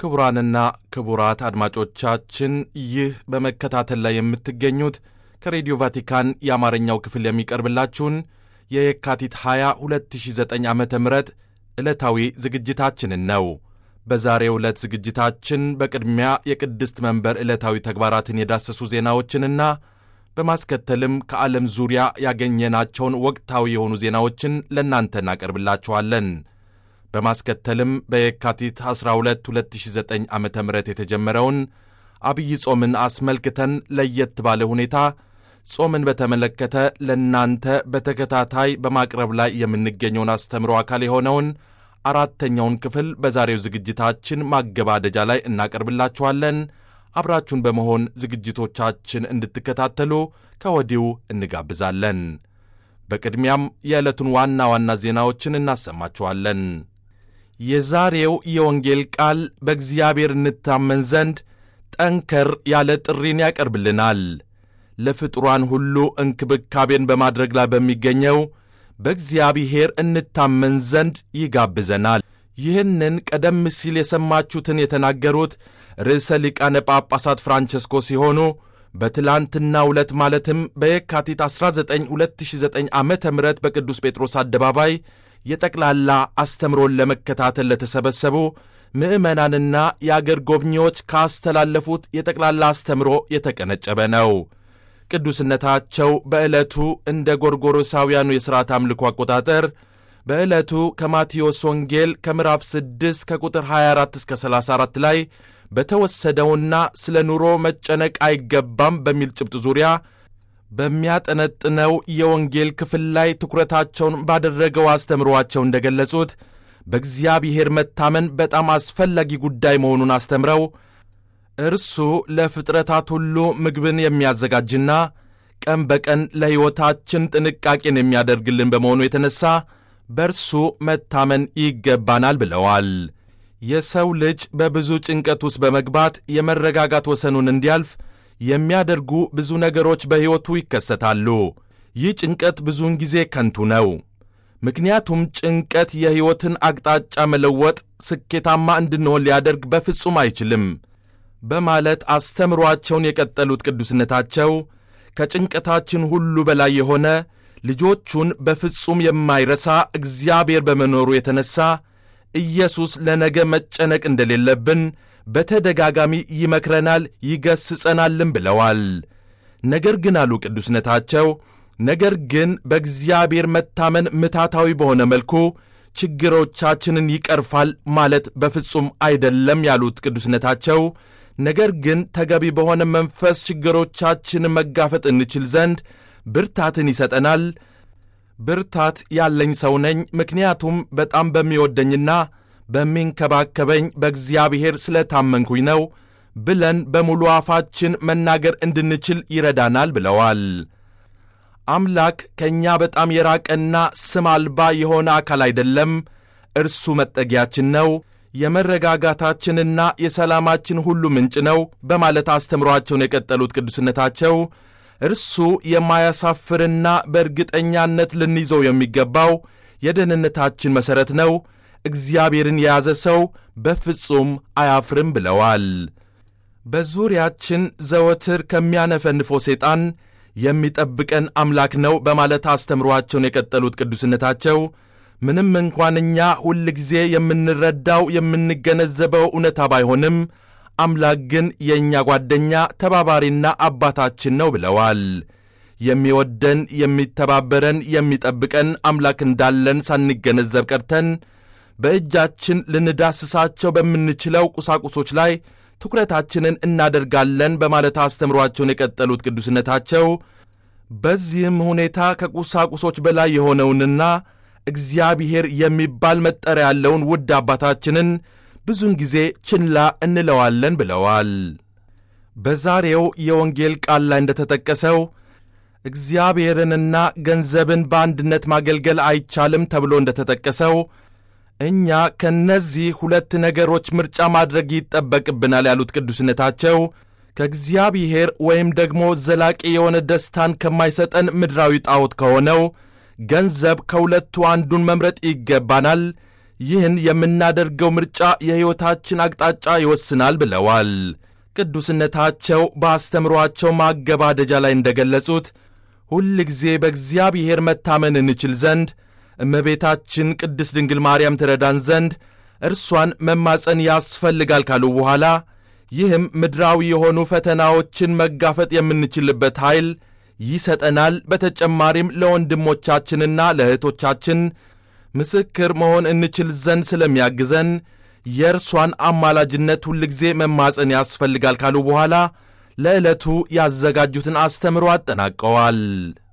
ክቡራንና ክቡራት አድማጮቻችን ይህ በመከታተል ላይ የምትገኙት ከሬዲዮ ቫቲካን የአማርኛው ክፍል የሚቀርብላችሁን የየካቲት 20 2009 ዓ ም ዕለታዊ ዝግጅታችንን ነው። በዛሬው ዕለት ዝግጅታችን በቅድሚያ የቅድስት መንበር ዕለታዊ ተግባራትን የዳሰሱ ዜናዎችንና በማስከተልም ከዓለም ዙሪያ ያገኘናቸውን ወቅታዊ የሆኑ ዜናዎችን ለእናንተ እናቀርብላችኋለን። በማስከተልም በየካቲት 12 2009 ዓ ም የተጀመረውን አብይ ጾምን አስመልክተን ለየት ባለ ሁኔታ ጾምን በተመለከተ ለእናንተ በተከታታይ በማቅረብ ላይ የምንገኘውን አስተምሮ አካል የሆነውን አራተኛውን ክፍል በዛሬው ዝግጅታችን ማገባደጃ ላይ እናቀርብላችኋለን። አብራችሁን በመሆን ዝግጅቶቻችን እንድትከታተሉ ከወዲሁ እንጋብዛለን። በቅድሚያም የዕለቱን ዋና ዋና ዜናዎችን እናሰማችኋለን። የዛሬው የወንጌል ቃል በእግዚአብሔር እንታመን ዘንድ ጠንከር ያለ ጥሪን ያቀርብልናል። ለፍጡራን ሁሉ እንክብካቤን በማድረግ ላይ በሚገኘው በእግዚአብሔር እንታመን ዘንድ ይጋብዘናል። ይህንን ቀደም ሲል የሰማችሁትን የተናገሩት ርዕሰ ሊቃነ ጳጳሳት ፍራንቸስኮ ሲሆኑ በትላንትናው ዕለት ማለትም በየካቲት 19 2009 ዓ ም በቅዱስ ጴጥሮስ አደባባይ የጠቅላላ አስተምሮን ለመከታተል ለተሰበሰቡ ምዕመናንና የአገር ጎብኚዎች ካስተላለፉት የጠቅላላ አስተምሮ የተቀነጨበ ነው። ቅዱስነታቸው በዕለቱ እንደ ጎርጎሮሳውያኑ የሥርዓት አምልኮ አቆጣጠር በዕለቱ ከማቴዎስ ወንጌል ከምዕራፍ 6 ከቁጥር 24 እስከ 34 ላይ በተወሰደውና ስለ ኑሮ መጨነቅ አይገባም በሚል ጭብጥ ዙሪያ በሚያጠነጥነው የወንጌል ክፍል ላይ ትኩረታቸውን ባደረገው አስተምሮአቸው እንደገለጹት በእግዚአብሔር መታመን በጣም አስፈላጊ ጉዳይ መሆኑን አስተምረው እርሱ ለፍጥረታት ሁሉ ምግብን የሚያዘጋጅና ቀን በቀን ለሕይወታችን ጥንቃቄን የሚያደርግልን በመሆኑ የተነሣ በእርሱ መታመን ይገባናል ብለዋል። የሰው ልጅ በብዙ ጭንቀት ውስጥ በመግባት የመረጋጋት ወሰኑን እንዲያልፍ የሚያደርጉ ብዙ ነገሮች በሕይወቱ ይከሰታሉ። ይህ ጭንቀት ብዙውን ጊዜ ከንቱ ነው። ምክንያቱም ጭንቀት የሕይወትን አቅጣጫ መለወጥ፣ ስኬታማ እንድንሆን ሊያደርግ በፍጹም አይችልም በማለት አስተምሯቸውን የቀጠሉት ቅዱስነታቸው ከጭንቀታችን ሁሉ በላይ የሆነ ልጆቹን በፍጹም የማይረሳ እግዚአብሔር በመኖሩ የተነሣ ኢየሱስ ለነገ መጨነቅ እንደሌለብን በተደጋጋሚ ይመክረናል፣ ይገስጸናልም ብለዋል። ነገር ግን አሉ ቅዱስነታቸው፣ ነገር ግን በእግዚአብሔር መታመን ምታታዊ በሆነ መልኩ ችግሮቻችንን ይቀርፋል ማለት በፍጹም አይደለም ያሉት ቅዱስነታቸው ነገር ግን ተገቢ በሆነ መንፈስ ችግሮቻችንን መጋፈጥ እንችል ዘንድ ብርታትን ይሰጠናል። ብርታት ያለኝ ሰው ነኝ፣ ምክንያቱም በጣም በሚወደኝና በሚንከባከበኝ በእግዚአብሔር ስለታመንኩኝ ነው ብለን በሙሉ አፋችን መናገር እንድንችል ይረዳናል ብለዋል። አምላክ ከእኛ በጣም የራቀና ስም አልባ የሆነ አካል አይደለም። እርሱ መጠጊያችን ነው የመረጋጋታችንና የሰላማችን ሁሉ ምንጭ ነው በማለት አስተምሯቸውን የቀጠሉት ቅዱስነታቸው እርሱ የማያሳፍርና በእርግጠኛነት ልንይዘው የሚገባው የደህንነታችን መሠረት ነው። እግዚአብሔርን የያዘ ሰው በፍጹም አያፍርም ብለዋል። በዙሪያችን ዘወትር ከሚያነፈንፈው ሰይጣን የሚጠብቀን አምላክ ነው በማለት አስተምሯቸውን የቀጠሉት ቅዱስነታቸው ምንም እንኳን እኛ ሁል ጊዜ የምንረዳው የምንገነዘበው እውነታ ባይሆንም አምላክ ግን የእኛ ጓደኛ ተባባሪና አባታችን ነው ብለዋል። የሚወደን የሚተባበረን፣ የሚጠብቀን አምላክ እንዳለን ሳንገነዘብ ቀርተን በእጃችን ልንዳስሳቸው በምንችለው ቁሳቁሶች ላይ ትኩረታችንን እናደርጋለን በማለት አስተምሯቸውን የቀጠሉት ቅዱስነታቸው በዚህም ሁኔታ ከቁሳቁሶች በላይ የሆነውንና እግዚአብሔር የሚባል መጠሪያ ያለውን ውድ አባታችንን ብዙውን ጊዜ ችላ እንለዋለን ብለዋል። በዛሬው የወንጌል ቃል ላይ እንደተጠቀሰው እግዚአብሔርንና ገንዘብን በአንድነት ማገልገል አይቻልም ተብሎ እንደተጠቀሰው እኛ ከእነዚህ ሁለት ነገሮች ምርጫ ማድረግ ይጠበቅብናል ያሉት ቅዱስነታቸው ከእግዚአብሔር ወይም ደግሞ ዘላቂ የሆነ ደስታን ከማይሰጠን ምድራዊ ጣዖት ከሆነው ገንዘብ ከሁለቱ አንዱን መምረጥ ይገባናል። ይህን የምናደርገው ምርጫ የሕይወታችን አቅጣጫ ይወስናል ብለዋል። ቅዱስነታቸው በአስተምሯቸው ማገባደጃ ላይ እንደገለጹት ሁል ጊዜ በእግዚአብሔር መታመን እንችል ዘንድ እመቤታችን ቅድስት ድንግል ማርያም ትረዳን ዘንድ እርሷን መማፀን ያስፈልጋል ካሉ በኋላ ይህም ምድራዊ የሆኑ ፈተናዎችን መጋፈጥ የምንችልበት ኃይል ይሰጠናል። በተጨማሪም ለወንድሞቻችንና ለእህቶቻችን ምስክር መሆን እንችል ዘንድ ስለሚያግዘን የእርሷን አማላጅነት ሁልጊዜ መማፀን ያስፈልጋል ካሉ በኋላ ለዕለቱ ያዘጋጁትን አስተምሮ አጠናቀዋል።